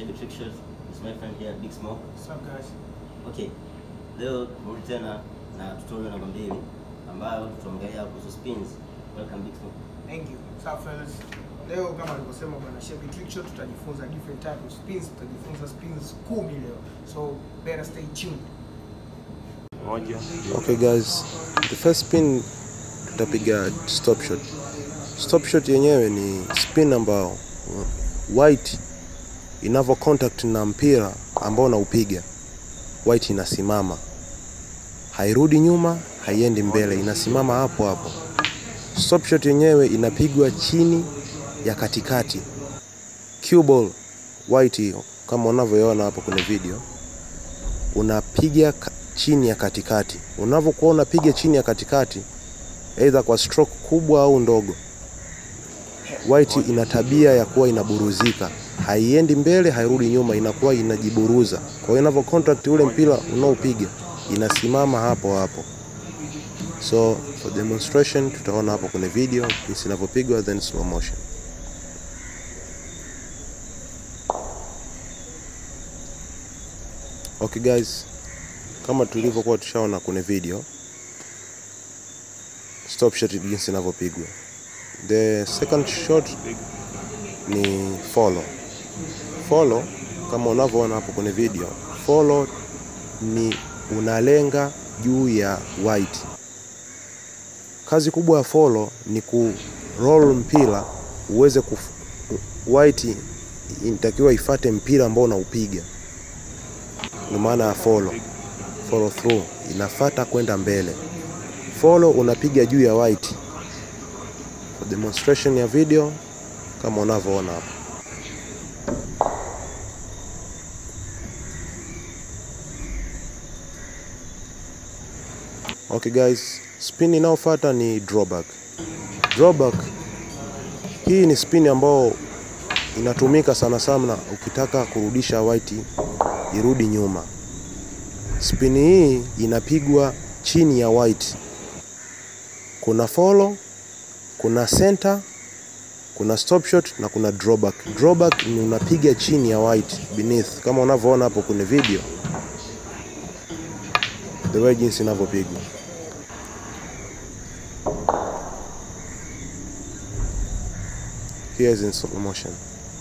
Shabby Trick Shot. It's my friend here, Big Smoke. What's up guys? Okay, leo tumerudi tena na tutorial namba mbili ambayo tutaongelea kuhusu spins. Welcome Big Smoke. Thank you. What's up fellas? Leo kama alivyosema bwana Shabby Trick Shot tutajifunza different type of spins, tutajifunza spins kumi leo. So better stay tuned. moja Okay guys, the first spin tutapiga stop shot. Stop shot yenyewe ni spin ambao uh, white inavyo contact na mpira ambao unaupiga, white inasimama, hairudi nyuma, haiendi mbele, inasimama hapo hapo. Stop shot yenyewe inapigwa chini ya katikati. Cue ball white hiyo kama unavyoiona hapo kwenye video unapiga ka- chini ya katikati. Unavyokuwa unapiga chini ya katikati, aidha kwa stroke kubwa au ndogo, white ina tabia ya kuwa inaburuzika, haiendi mbele, hairudi nyuma, inakuwa inajiburuza. Kwa hiyo inavyo contact ule mpira unaopiga inasimama hapo hapo. So for demonstration tutaona hapo kwenye video jinsi inavyopigwa, then slow motion. Okay guys, kama tulivyokuwa tushaona kwenye video stop shot jinsi inavyopigwa. The second shot ni follow. Follow kama unavyoona hapo kwenye video, follow ni unalenga juu ya white. Kazi kubwa ya follow ni ku roll mpira uweze kuf, white inatakiwa ifate mpira ambao unaupiga, ndio maana ya follow follow through inafata kwenda mbele. Follow unapiga juu ya white. For demonstration ya video kama unavyoona hapo. Okay guys, spin inayofuata ni drawback. Drawback hii ni spin ambayo inatumika sana sana ukitaka kurudisha white irudi nyuma. Spin hii inapigwa chini ya white. Kuna follow, kuna center, kuna stop shot na kuna drawback. Drawback ni unapiga chini ya white beneath, kama unavyoona hapo kwenye video, the way jinsi inavyopigwa. Here is in slow motion.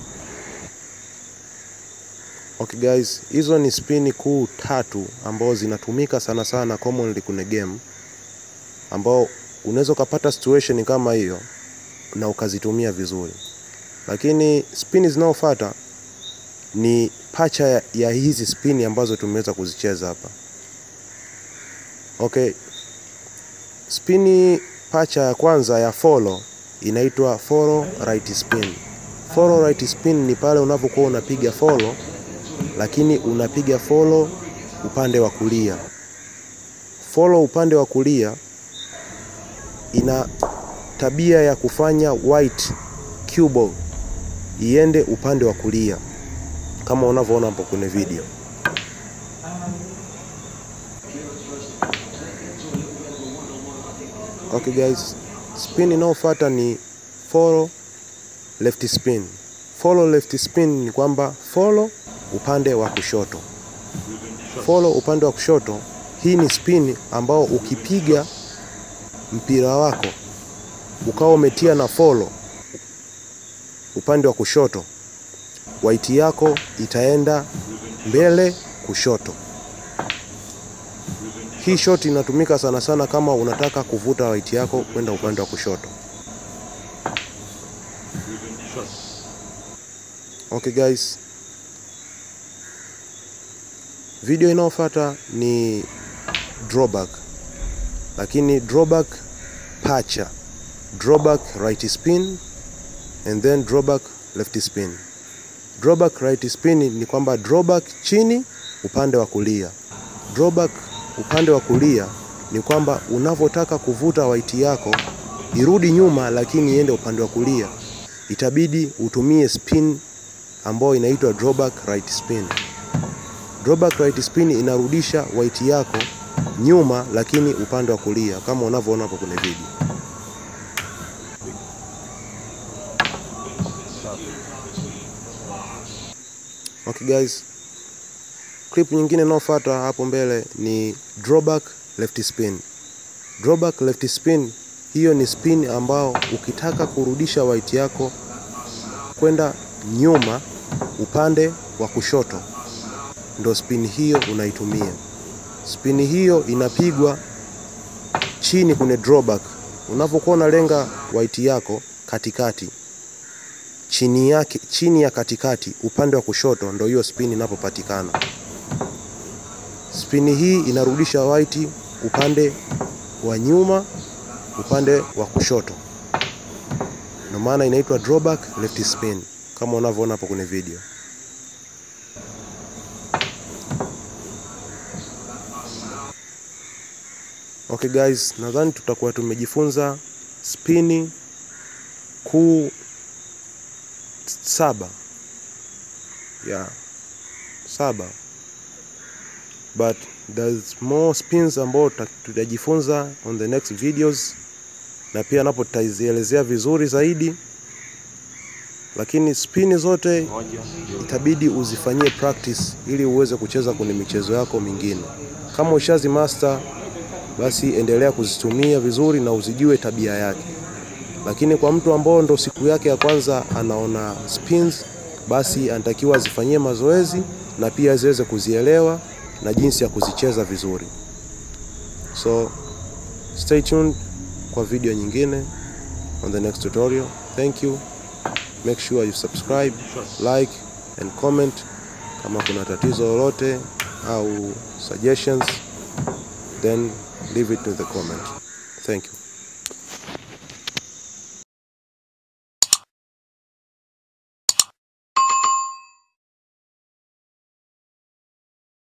Okay guys, hizo ni spini kuu tatu ambazo zinatumika sana sana commonly kwenye game, ambao unaweza ukapata situation kama hiyo na ukazitumia vizuri, lakini spini zinazofuata ni pacha ya, ya hizi spini ambazo tumeweza kuzicheza hapa. Okay, spini pacha ya kwanza ya follow inaitwa follow right spin. Follow right spin ni pale unapokuwa unapiga follow lakini unapiga follow upande wa kulia. Follow upande wa kulia ina tabia ya kufanya white cue ball iende upande wa kulia kama unavyoona hapo kwenye video. Okay guys, spin inayofuata ni follow left spin. Follow left spin ni kwamba follow upande wa kushoto. Follow upande wa kushoto, hii ni spin ambao ukipiga mpira wako ukawa umetia na follow upande wa kushoto, white yako itaenda mbele kushoto. Hii shot inatumika sana sana kama unataka kuvuta white yako kwenda upande wa kushoto. Okay guys, video inayofuata ni drawback, lakini drawback pacha, drawback right spin and then drawback left spin. Drawback right spin ni kwamba drawback chini upande wa kulia. Drawback upande wa kulia ni kwamba unavyotaka kuvuta white yako irudi nyuma, lakini iende upande wa kulia, itabidi utumie spin ambayo inaitwa drawback right spin. Drawback right spin inarudisha white yako nyuma, lakini upande wa kulia kama unavyoona hapo kwenye video. Okay guys, clip nyingine inayofuata hapo mbele ni drawback left spin. Drawback left spin, hiyo ni spin ambao ukitaka kurudisha white yako kwenda nyuma upande wa kushoto, ndo spin hiyo unaitumia. Spin hiyo inapigwa chini kwenye drawback. Unapokuwa unalenga white yako katikati, chini yake, chini ya katikati upande wa kushoto, ndo hiyo spin inapopatikana. Spin hii inarudisha white upande wa nyuma, upande wa kushoto, ndio maana inaitwa drawback left spin kama unavyoona hapo kwenye video. Okay guys, nadhani tutakuwa tumejifunza spini kuu saba yeah, saba but there's more spins ambao tutajifunza on the next videos, na pia napo tutazielezea vizuri zaidi, lakini spini zote moja itabidi uzifanyie practice ili uweze kucheza kwenye michezo yako mingine. Kama ushazi master, basi endelea kuzitumia vizuri na uzijue tabia yake. Lakini kwa mtu ambao ndo siku yake ya kwanza anaona spins, basi anatakiwa azifanyie mazoezi na pia ziweze kuzielewa na jinsi ya kuzicheza vizuri. So stay tuned kwa video nyingine on the next tutorial. Thank you. Make sure you subscribe, like and comment kama kuna tatizo lolote au suggestions then leave it to the comment. Thank you.